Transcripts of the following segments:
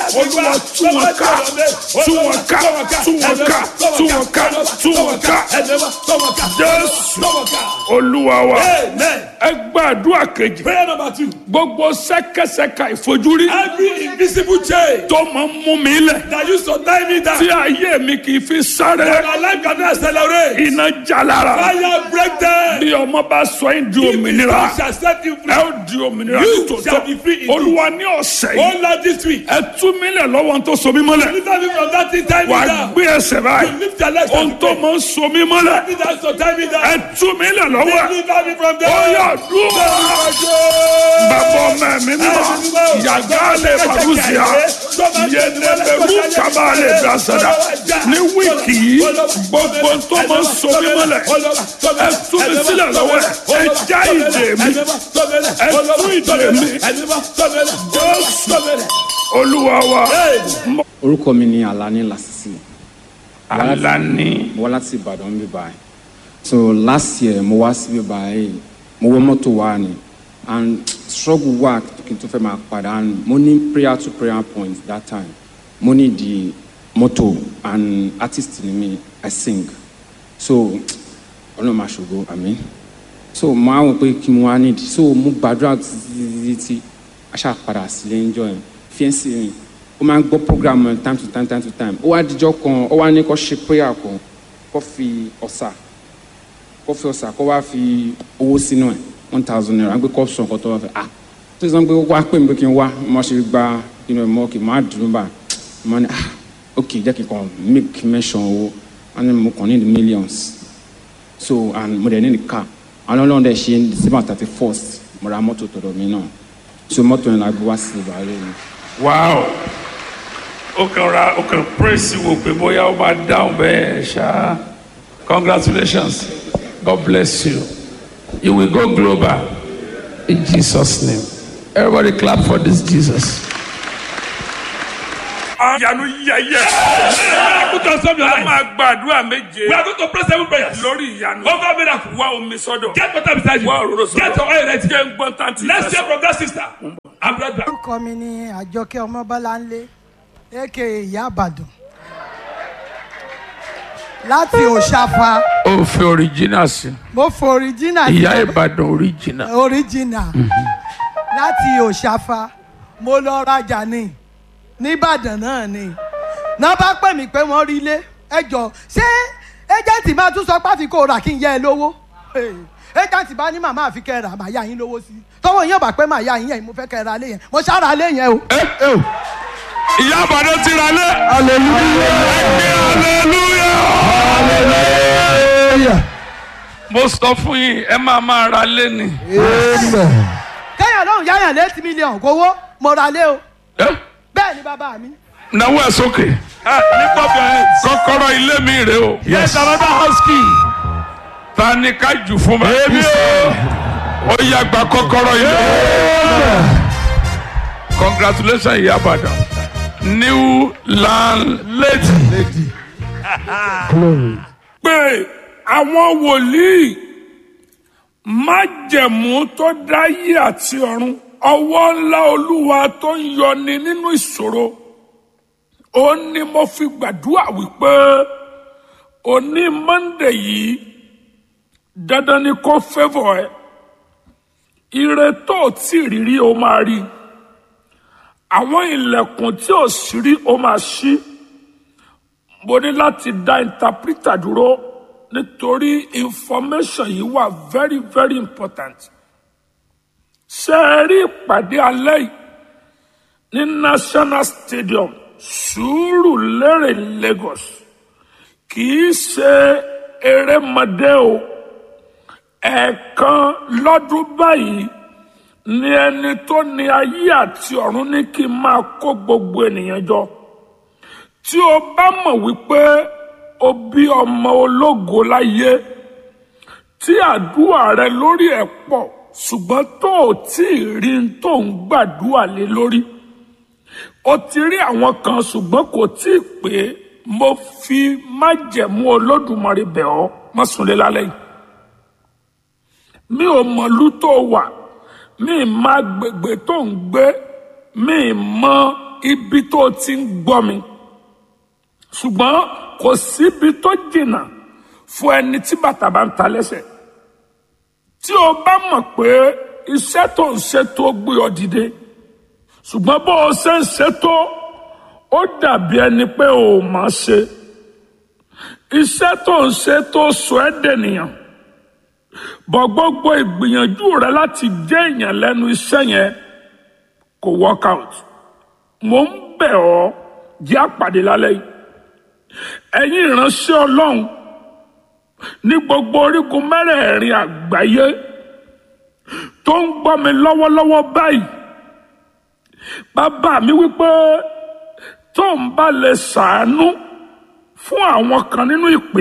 olúwa tú wọn ká tú wọn ká tú wọn ká tú wọn ká tú wọn ká jésù olúwa wa Amen. ẹ gbàdúrà kejì Prayer number two. gbogbo sẹ́kẹsẹ́ka ìfojúrí Every invisible chain tó máa ń mú mi lẹ̀ that used to tie me down. tí ayé mi kì í fi sáré When my life cannot accelerate. iná jalara Fire break them. bí ọmọ bá sọ yín di If òmìnira God shall set you ẹ free. ó di òmìnira You nítòótọ́ shall be free indeed. olúwa ní ọ̀sẹ̀ yìí Oh Lord, this week. ẹ tú mi lẹ̀ lọ́wọ́ tó so mí mọ́lẹ̀ Deliver me from that thing tie me wà á down. gbé ẹsẹ̀ báyìí You lift your legs ohun and tó pray. máa ń so mí mọ́lẹ̀ That thing that used to tie me ẹ down. tú mi lẹ̀ lọ́wọ́ ẹ̀ Deliver me from ó there. yà dúró bàbá ọmọ mi mímọ́ yàgá lè fàbùsíà yẹnẹbẹrù kaba lè dasada ní wíìkì yìí gbogbo tó máa ń so mí mọ́lẹ̀ ẹ tú mi sílẹ̀ lọ́wọ́ ẹ̀ ẹ já ìdè mi ẹ tú ìdè mi jésù olúwa wa. orúkọ mi ni alani lasisi alani mo wá láti ìbàdàn bí báyìí so last year mo wá síbí báyìí mo wọ mọ́tò wá ni and struggle wà kí n tó fẹ́ máa padà and mo ní prayer to prayer point that time mo ní di mọ́tò and artist ni mi i sing so ọlọ́run máa ṣògo àmín so mo á wọ pé kí mo wá nídìí so mo gbàdúrà títí títí aṣáà padà sílé ń jọ yẹn fiẹ́nsì mi ó máa ń gbọ́ program yẹn time to time time to time ó wá dijọ́ kan ó wá ní kó ṣe prayer kan kó fi ọ̀sà kó fi ọ̀sà kó wá fi owó sínú ẹ̀ one thousand naira gbé kó sọ nǹkan tó wá fẹ́ ah tó sọ pé wá pè mí pé kí n wá mo ṣe gba inú ẹ̀ mọ́ kì í má dùn bá mo ní ah ok jẹ́ kí n kàn make mention owó wọ́n ní mo kàn ní the millions so and mo dẹ̀ ní the car àwọn ọlọ́run dẹ̀ ṣe december thirty first mo ra mọ́tò tọ̀dọ̀ mi náà so mọ́tò yẹn la gbé wá sí ìbàlẹ̀ mi. wow ó kàn ra ó kàn praise wò pé bóyá ó máa dáhùn bẹ́ẹ̀ ṣá congratulations god bless you you will go global in jesus name everybody clap for this jesus. àyànú yẹyẹ Put on some your a life. máa gbàdúrà méje We are going to pray seven prayers. lórí ìyanu Over miracle. wá omi sọ́dọ̀ Get water beside you. wá òróró Get your oil sọ́dọ̀ ready. jẹ́ ń gbọ́n tán ti Let's hear from that sister. I'm right back. orúkọ mi ni àjọkẹ́ ọmọbọ́láńlé aka ìyá àbàdàn láti òṣàfà ó fi original sí mo fọ original ìyá ìbàdàn original. original láti òṣàfà mo lọ rajà ní nìbàdàn náà ni náà bá pè mí pé wọ́n rí ilé ẹjọ́ ṣé ẹjẹ̀ǹtì máa tún sọ pé àfi kó rà kí n yẹ ẹ lówó ẹjẹ̀ǹtì bá ní màmá àfi kẹ́ ẹ rà màá yá yín lówó sí i tọ́wọ́ yín ò bá pé màá yá yín yẹn mo fẹ́ kẹ́ ẹ ra lé yẹn mo ṣáà ra lé yẹn o. ìyá àbàdàn ti ra lé. hallelujah. mo sọ fún yín ẹ máa máa ra lé ni. kẹ́yìn ọlọ́run yáyàn létí mílíọ̀nù kówó mo ra lé o Eh? bẹ́ẹ̀ ni bàbá mi. náwó ẹ sókè. Lift up your hands. kọ́kọ́rọ́ ilé mi rè o. Yes, another house key. ta ni ká jù fún mi. èmi o. ó yá gba kọ́kọ́rọ́ ilé. congratulations ìyá àbàdàn. new landlady. pé àwọn wòlíì májẹ̀mú tó dáyé àti ọ̀run ọwọ́ ńlá olúwa tó ń yọni nínú ìṣòro ó ní mo fi gbàdúrà wípé òní monde yìí dandan ni kó fẹ́fọ̀ ẹ ire tó o tí ì rírí o máa rí àwọn ilẹ̀kùn tí o sì rí o máa ṣí mo ní láti dá interpreter dúró nítorí information yìí wà very very important ṣe é rí ìpàdé alẹ́ yìí ní national stadium Sùúrùlérè Lagos kì í ṣe erémọdé o ẹ̀ẹ̀kan lọ́dún báyìí ni ẹni tó ní ayé àti ọ̀run ní kí n máa kó gbogbo ènìyàn jọ tí o bá mọ̀ wípé o bí ọmọ ológo láyé tí àdúrà rẹ lórí ẹ̀ pọ̀ ṣùgbọ́n tó o tí ì rí n tó ń gbàdúrà lé lórí o ti rí àwọn kan ṣùgbọ́n kò tí ì pé mo fi májẹ̀mú olódùmarè bẹ̀ ọ́ má sùn lé lálẹ́ yìí mi ò mọ̀lú tó wà mi ì má gbègbè tó ń gbé mi ì mọ ibi tó o ti ń gbọ́ mi ṣùgbọ́n kò síbi tó jìnnà fún ẹni tí bàtà bá ń ta lẹ́sẹ̀ tí o bá mọ̀ pé iṣẹ́ tó ń ṣe tó gbé ọ dìde ṣùgbọ́n bó o ṣe ń ṣe tó ó dàbí ẹni pé o ò mọ̀ ṣe iṣẹ́ tó ń ṣe tó sọ ẹ́ dènìyàn bọ̀ gbogbo ìgbìyànjú rẹ láti jẹ́ èèyàn lẹ́nu iṣẹ́ yẹn kò work out mo ń bẹ̀ ọ́ jẹ́ àpàdé lálẹ́ yìí ẹ̀yin ìránṣẹ́ ọlọ́run ní gbogbo orígun mẹ́rẹ̀ẹ̀rin àgbáyé tó ń gbọ́ mi lọ́wọ́lọ́wọ́ báyìí bàbá mi wípé tó ń bá lè ṣàánú fún àwọn kan nínú ìpè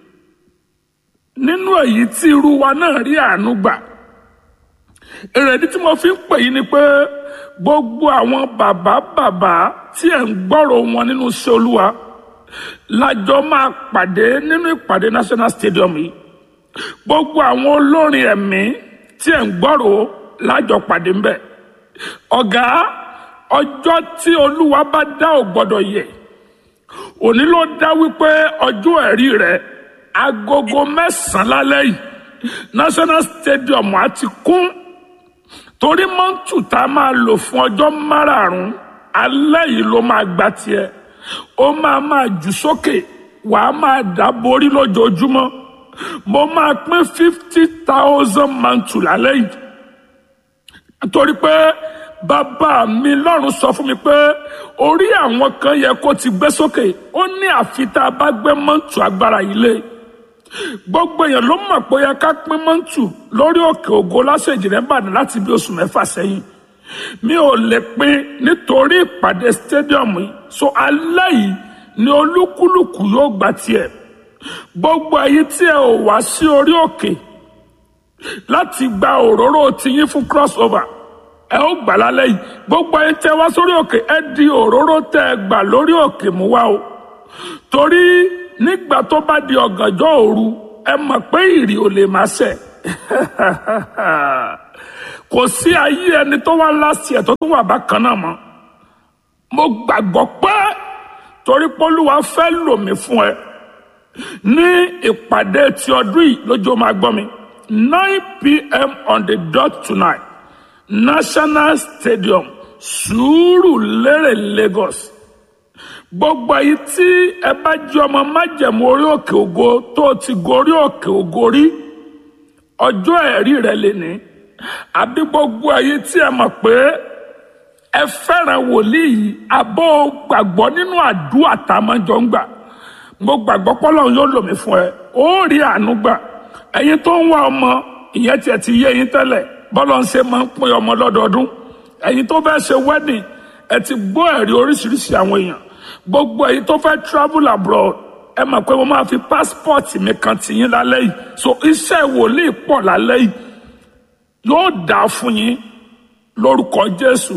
nínú èyí tí irú wa náà rí àánú gbà èrèdí tí mo fi ń pè yín ni pé gbogbo àwọn bàbá bàbá tí ẹ̀ ń gbọ́rọ̀ wọn nínú iṣẹ́ olúwa lájọ máa pàdé nínú ìpàdé national stadium yìí gbogbo àwọn olórin ẹ̀mí tí ẹ̀ ń gbọ́rọ̀ lájọ pàdé ń bẹ̀ ọ̀gá ọjọ́ tí olúwa bá dá ò gbọ́dọ̀ yẹ̀ òní ló dá wípé ọjọ́ ẹ̀rí rẹ̀ agogo mẹ́sàn-án lálẹ́ yìí national stadium á ti kún torí mọ́ǹtù tá a máa lò fún ọjọ́ márààrún alẹ́ yìí ló máa gba tiẹ̀ ó máa máa jù sókè wàá máa dá borí lójoojúmọ́ mo máa pín fifty thousand mọ́ǹtù lálẹ́ yìí torí pé bàbá mi lọ́run sọ fún mi pé orí àwọn kan yẹ kó ti gbé sókè ó ní àfi tá a bá gbé mọ́ǹtù agbára yìí lé gbogbo èèyàn ló mọ̀ pé ó yẹ ká pín mọ́ǹtù lórí òkè ògo lásèjì rẹ̀ bàdàn láti bí oṣù mẹ́fà sẹ́yìn mi ò lè pín nítorí ìpàdé stadium yìí so alẹ́ yìí ni olúkúlùkù yóò gba tiẹ̀ gbogbo èyí tí ẹ ò wá sí orí òkè láti gba òróró tiyín fún crossover ẹ ó gbà lálẹ́ yìí gbogbo ẹ̀yin tẹ́ wá sórí òkè ẹ di òróró tẹ́ ẹ gbà lórí òkè mú wá o torí nígbà tó bá di ọ̀gànjọ́ òru ẹ mọ̀ pé ìrì ò lè máa ṣẹ̀ kò sí ayé ẹni tó wá láti ẹ̀ tó tún wà bákan náà mọ́ mo gbàgbọ́ pé torí pólúwa fẹ́ lò mí fún ẹ ní ìpàdé ti ọdún yìí lójó máa gbọ́ mi nine pm on the dot tonight national stadium Sùúrùlérè Lagos gbogbo èyí tí ẹ bá jẹ́ ọmọ májẹ̀mú orí òkè ògo tó ti gorí òkè ògo rí ọjọ́ ẹ̀rí rẹ lè ní àbí gbogbo èyí tí ẹ mọ̀ pé ẹ fẹ́ràn wòlíì yìí àbọ̀ gbàgbọ́ nínú àdúrà tá a máa jọ ń gbà mo gbàgbọ́ pọ́lọ́ yóò lò mí fún ẹ ó rí àánú gbà ẹ̀yin tó ń wá ọmọ ìyẹn tiẹ̀ ti yé yín tẹ́lẹ̀ bọ́lọ̀ ń ṣe máa ń pín ọmọ lọ́dọọdún ẹ̀yin tó fẹ́ ṣe wedding ẹ ti gbọ́ ẹ̀rí oríṣiríṣi àwọn èèyàn gbogbo ẹ̀yin tó fẹ́ travel abroad ẹ mọ̀ pé mo máa fi passport mi kan tì yín lálẹ́ yìí so iṣẹ́ wòlíì pọ̀ lálẹ́ yìí yóò dáa fún yín lórúkọ Jésù